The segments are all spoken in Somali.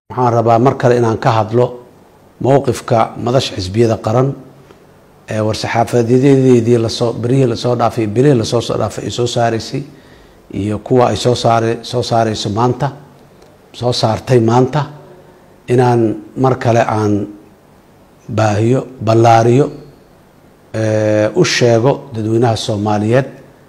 waxaan rabaa mar kale inaan ka hadlo mowqifka madasha xisbiyada qaran ee war-saxaafadeedeedii lasoo berihii lasoo dhaafay bilihii lasoo soo dhaafay ay soo saaraysay iyo kuwa ay soo saare soo saareyso maanta soo saartay maanta inaan mar kale aan baahiyo ballaariyo u sheego dadweynaha soomaaliyeed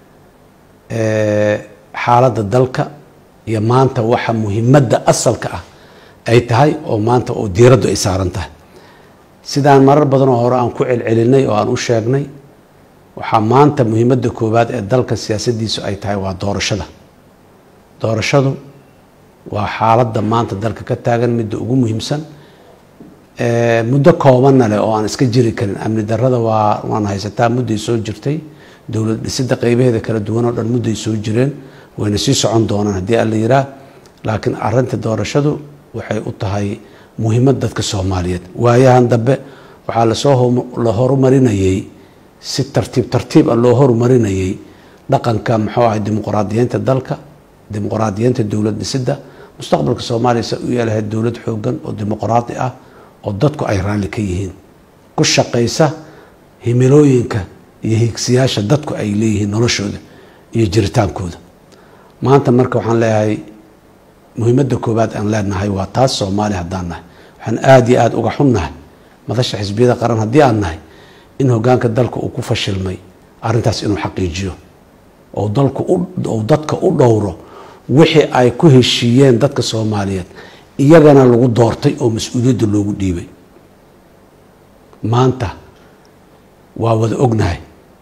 xaaladda dalka iyo maanta waxa muhimadda asalka ah ay tahay oo maanta oo diiraddu ay saaran tahay sidaan marar badanoo hore aan ku celcelinay oo aan u sheegnay waxaa maanta muhimadda koowaad ee dalka siyaasaddiisu ay tahay waa doorashada doorashadu waa xaaladda maanta dalka ka taagan midda ugu muhiimsan muddo koobanna leh oo aan iska jiri karin amni darada waa waan haysataa mudday soo jirtay dowlad dhisida qeybaheeda kala duwan oo dhan mudday soo jireen wayna sii socon doonaan haddii alla yiraa laakiin arinta doorashadu waxay u tahay muhiimad dadka soomaaliyeed waayahan dambe waxaa lasoo la horumarinayey si tartiib tartiib a loo horumarinayey dhaqanka muxuu ahay dimuqraadiyiinta dalka dimuqraadiyiinta dowlad dhisida mustaqbalka soomaaliya se u yeelahay dowlad xoogan oo dimuqraadi ah oo dadku ay raalli ka yihiin ku shaqaysa himilooyinka iyo higsiyaasha dadku ay leeyihiin noloshooda iyo jiritaankooda maanta marka waxaan leeyahay muhiimadda koowaad aan leenahay waa taas soomaaliya haddaan nahay waxaan aada iyo aada uga xunnahay madasha xisbiyada qaran haddii aan nahay in hogaanka dalka uu ku fashilmay arrintaas inuu xaqiijiyo oo dalku ou dadka u dhowro wixii ay ku heshiiyeen dadka soomaaliyeed iyagana lagu doortay oo mas-uuliyadda loogu dhiibay maanta waa wada ognahay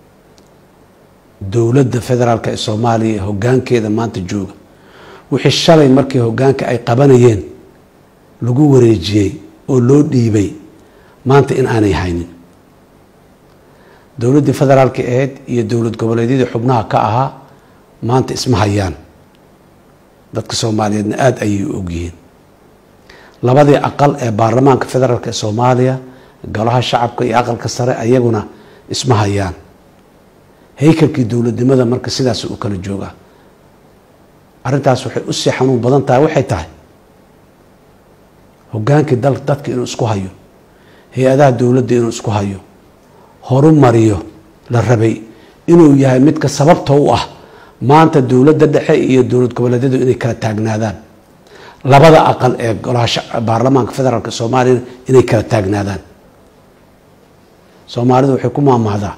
dowladda federaalk ee soomaaliya hogaankeeda maanta jooga wixii shalay markii hogaanka ay qabanayeen lagu wareejiyey oo loo dhiibay maanta in aanay haynin dowladdii federaalka ahayd iyo dowlad goboleedyadii xubnaha ka ahaa maanta isma hayaan dadka soomaaliyeedna aada ayay u ogyihiin labadii aqal ee baarlamaanka federaalk ee soomaaliya golaha shacabka iyo aqalka sare ayaguna isma hayaan haykalkii dowladnimada marka sidaas u kala joogaa arrintaas waxay usii xanuun badan tahay waxay tahay hogaankii dal dadka inuu isku hayo hay-adaha dowladda inuu isku hayo horumariyo la rabay inuu yahay midka sababta u ah maanta dowladda dhexe iyo dowlad goboleedyadu inay kala taagnaadaan labada aqal ee golaha baarlamaanka federaalk soomaaliyana inay kala taagnaadaan soomaalidu waxay ku maamahdaa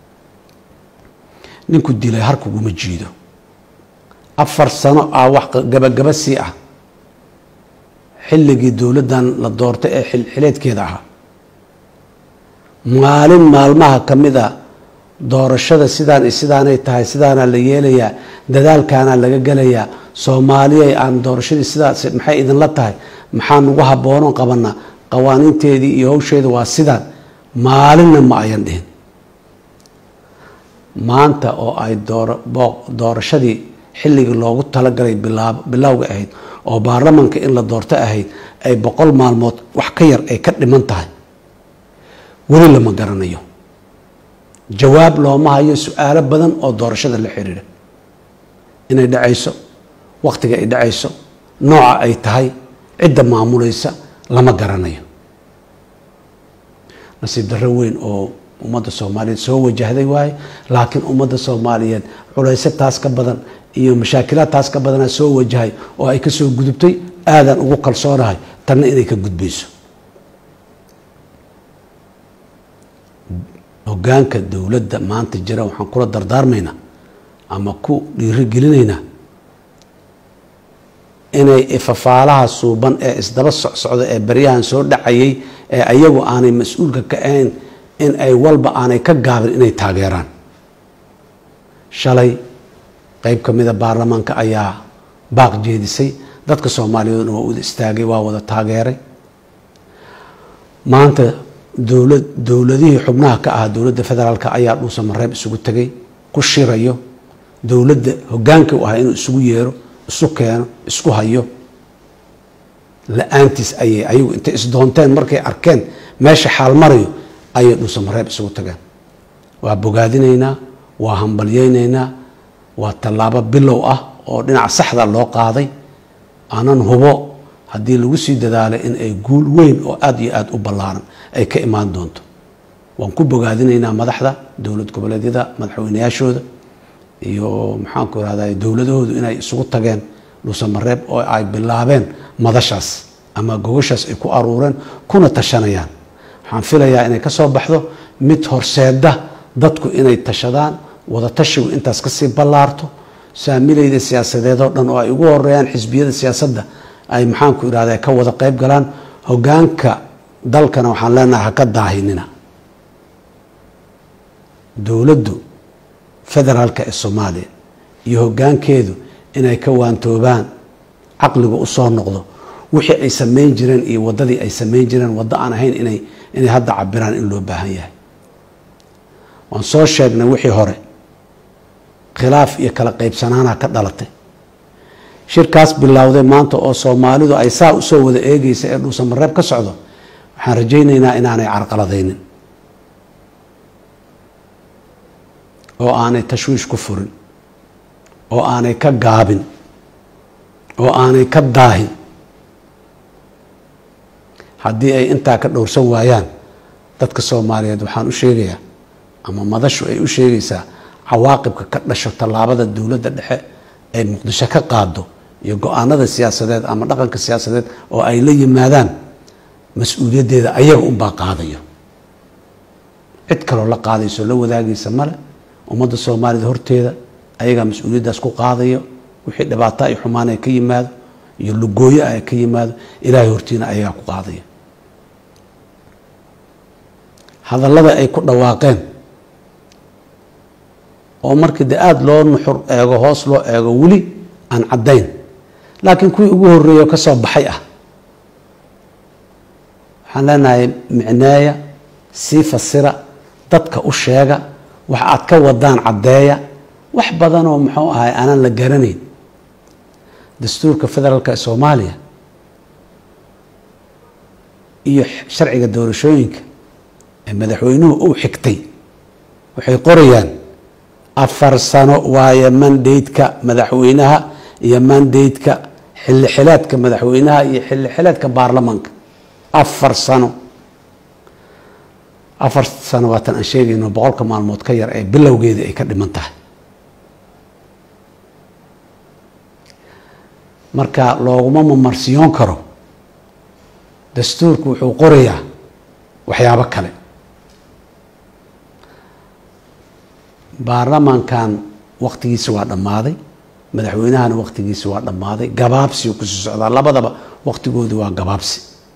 ninku dilay harkuguma jiido afar sano ah wax gabagaba sii ah xilligii dowladdan la doortay ee xilxileedkeeda ahaa maalin maalmaha ka mid a doorashada sidaan sidaanay tahay sidaana la yeelayaa dadaalkaana laga gelayaa soomaaliyay aan doorashadii sidaas maxay idinla tahay maxaa nagu habboonon qabanaa qawaaniinteedii iyo hawsheeda waa sidaan maalinna ma ayan dhihin maanta oo ay doorashadii xilligii loogu talagalay bilowga ahayd oo baarlamanka in la doorto ahayd ay boqol maalmood wax ka yar ay ka dhiman tahay weli lama garanayo jawaab looma hayo su-aalo badan oo doorashada la xiriira inay dhacayso wakhtiga ay dhacayso nooca ay tahay cidda maamulaysa lama garanayo nasiib darro weyn oo ummadda soomaaliyeed soo wajahday waaye laakiin ummadda soomaaliyeed culayse taas ka badan iyo mashaakilaad taas ka badanaa soo wajahay oo ay kasoo gudubtay aadaan ugu kalsoonahay tanna inay ka gudbayso hogaanka dowladda maanta jira waxaan kula dardaarmaynaa ama ku dhiirigelinaynaa inay ifafaalaha suuban ee isdaba socsocda ee baryahan soo dhacayay ee ayagu aanay mas-uulka ka ahayn in ay walba aanay ka gaabin inay taageeraan shalay qeyb ka mida baarlamaanka ayaa baaq jeedisay dadka soomaaliyeedna waa wada istaagay waa wada taageeray maanta dowlad dowladihii xubnaha ka ahaa dowladda federaalk ayaa dhuusa mareeb isugu tegay ku shirayo dowladda hogaankii u ahaa inuu isugu yeero isu keeno isku hayo la-aantiis ayay ayagu intay isdoonteen markay arkeen meesha xaal marayo ayay dhuusa mareeb isugu tageen waa bogaadinaynaa waa hambalyeynaynaa waa tallaabo bilow ah oo dhinaca saxda loo qaaday aanan hubo haddii lagu sii dadaalo in ay guul weyn oo aada iyo aada u ballaaran ay ka imaan doonto waan ku bogaadinaynaa madaxda dowlad goboleedyada madaxweynayaashooda iyo maxaanku irahda dowladahoodu inay isugu tageen dhuusamareeb oo ay bilaabeen madashaas ama gogashaas ay ku aruureen kuna tashanayaan waxaan filayaa inay kasoo baxdo mid horseeda dadku inay tashadaan wada tashigu intaas kasii ballaarto saamilayda siyaasadeed oo dhan oo ay ugu horeeyaan xisbiyada siyaasadda ay maxaanku irahda ka wada qeyb galaan hogaanka dalkana waxaan leenahay haka daahinina dowladdu federaalka ee soomaaliya iyo hogaankeedu inay ka waantoobaan caqliga usoo noqdo wixii ay samayn jireen iyo waddadii ay samayn jireen waddo aan ahayn inay inay hadda cabiraan in loo baahan yahay waan soo sheegnay wixii hore khilaaf iyo kala qaybsanaana ka dhalatay shirkaas bilowday maanta oo soomaalidu ay saa usoo wada eegeysa ee dhuusamareeb ka socdo waxaan rajaynaynaa inaanay carqaladaynin oo aanay tashwiish ku furin oo aanay ka gaabin oo aanay ka daahin haddii ay intaa ka dhowrsan waayaan dadka soomaaliyeed waxaan u sheegayaa ama madashu ay u sheegaysaa cawaaqibka ka dhasho tallaabada dowladda dhexe ay muqdisho ka qaado iyo go-aanada siyaasadeed ama dhaqanka siyaasadeed oo ay la yimaadaan mas-uuliyaddeeda ayaga unbaa qaadayo cid kaloo la qaadayso la wadaagaysa male ummadda soomaalida horteeda ayagaa mas-uuliyaddaas ku qaadayo wixii dhibaato ay xumaan ay ka yimaado iyo lugooyo ay ka yimaado ilaahay hortiina ayagaa ku qaadayo hadallada ay ku dhawaaqeen oo markii de aada loo nuxur eego hoos loo eego weli aan caddayn laakiin kuwii ugu horreeya ka soo baxay ah waxaan leenahay micneeya sii fasira dadka u sheega wax aad ka wadaan caddeeya wax badanoo muxuu ahay aanaan la garanayn dastuurka federaalka ee soomaaliya iyo sharciga doorashooyinka ee madaxweynuhu uu xigtay waxay qorayaan afar sano waaye mandate-ka madaxweynaha iyo mandate-ka xilli xileedka madaxweynaha iyo xilli xileedka baarlamaanka afar sano afar sano waatan aan sheegayno boqolka maalmood ka yar ee bilowgeedii ay ka dhiman tahay marka looguma mamarsiyoon karo dastuurku wuxuu qorayaa waxyaabo kale baarlamaankan waktigiisi waa dhammaaday madaxweynahana waktigiisi waa dhammaaday gabaabsiu kusii socdaa labadaba waktigoodi waa gabaabsi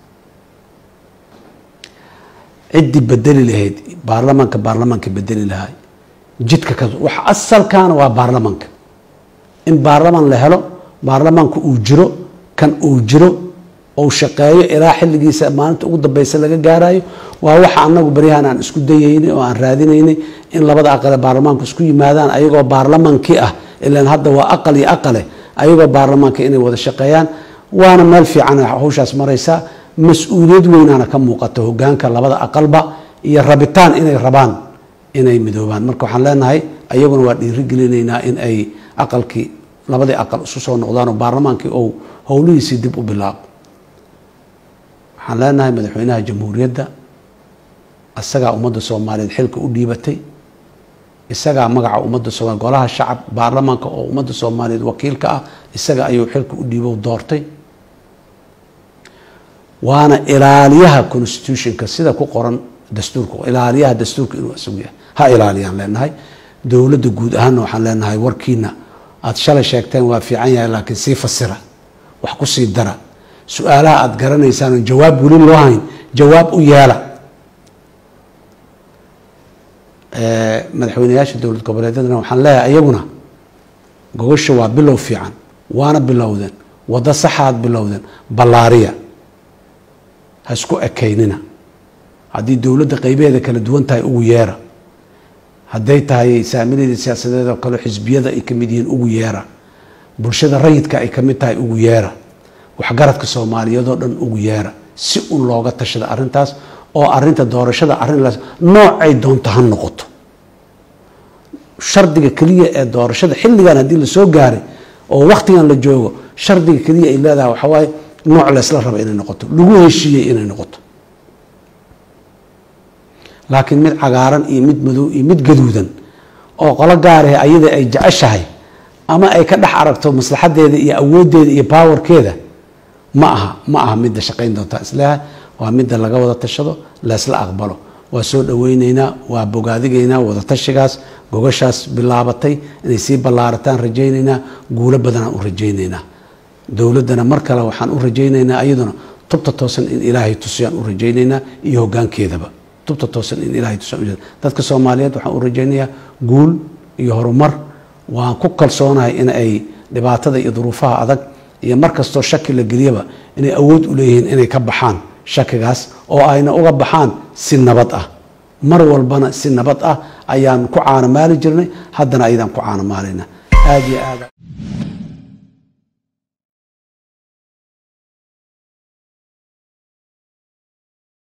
ciddii bedeli lahayd baarlamaanka baarlamaanka bedeli lahay jidka ka wax asalkaana waa baarlamaanka in baarlamaan la helo baarlamaanku uu jiro kan uu jiro ou shaqeeyo ilaa xilligiisa maalinta ugu dambeysa laga gaarayo waa waxa anagu baryahan aan isku dayaynay oo aan raadinaynay in labada aqale baarlamaanku isku yimaadaan ayagoo baarlamaankii ah ilaan hadda waa aqal iyo aqale ayagoo baarlamaanka inay wada shaqeeyaan waana meel fiican hawshaas maraysaa mas-uuliyad weynaana ka muuqata hogaanka labada aqalba iyo rabitaan inay rabaan inay midoobaan marka waxaan leenahay ayaguna waa dhiirigelinaynaa in ay aqalkii labadii aqal isu soo noqdaan oo baarlamaankii ou howlihiisii dib u bilaabo waxaan leenahay madaxweynaha jamhuuriyadda isagaa ummadda soomaaliyeed xilka u dhiibatay isagaa magaca ummadda soomaliya golaha shacab baarlamaanka oo ummadda soomaaliyeed wakiilka ah isaga ayuu xilka u dhiibo doortay waana ilaaliyaha constitutionka sida ku qoran dastuurka ilaaliyaha dastuurka inuu isagu yahay ha ilaaliyaan leenahay dowladda guud ahaanna waxaan leenahay warkiina aada shalay sheegteen waa fiican yahay laakiin sii fasira wax ku sii dara su-aalaha aada garanaysaan jawaab weli loo hayn jawaab u yeela madaxweyneyaasha dowlad goboleedyadana waxaan leeyahay iyaguna gogosha waa bilow fiican waana bilowdeen waddo saxaad bilowdeen ballaariya ha isku ekaynina haddii dowladda qeybaheeda kala duwan tahay ugu yeera hadday tahay saamilayda siyaasadeed oo kale xisbiyada ay ka mid yihiin ugu yeera bulshada rayidka ay ka mid tahay ugu yeera waxgaradka soomaaliyeed oo dhan ugu yeera si un looga tashada arrintaas oo arinta doorashada arrin noocay doonto ha noqoto shardiga keliya ee doorashada xilligan haddii lasoo gaaray oo wakhtigan la joogo shardiga keliya ay leedahay waxaa waaye nooc laysla raba inay noqoto lagu heshiiyey inay noqoto laakiin mid cagaaran iyo mid madow iyo mid gaduudan oo qolo gaarahe ayada ay jeceshahay ama ay ka dhex aragto maslaxadeeda iyo awooddeeda iyo baawarkeeda ma aha ma aha midda shaqayn doontaa isleeha waa midda laga wada tashado laysla aqbalo waa soo dhaweyneynaa waa bogaadigeynaa wadatashigaas gogashaas bilaabatay inay sii ballaarataan rajayneynaa guulo badanaan u rajayneynaa dowladdana mar kale waxaan u rajayneynaa iyaduna tubta toosan in ilaahay tusiyaan u rajayneynaa iyo hoggaankeedaba tubta toosan in ilaahay tusiyaan dadka soomaaliyeed waxaan u rajaynayaa guul iyo horumar waan ku kalsoonahay in ay dhibaatada iyo duruufaha adag iyo mar kastoo shaki la geliyaba inay awood u leeyihiin inay ka baxaan shakigaas oo ayna uga baxaan si nabad ah mar walbana si nabad ah ayaan ku caanamaali jirnay haddana ayadaan ku caanamaalayna aada iyo aada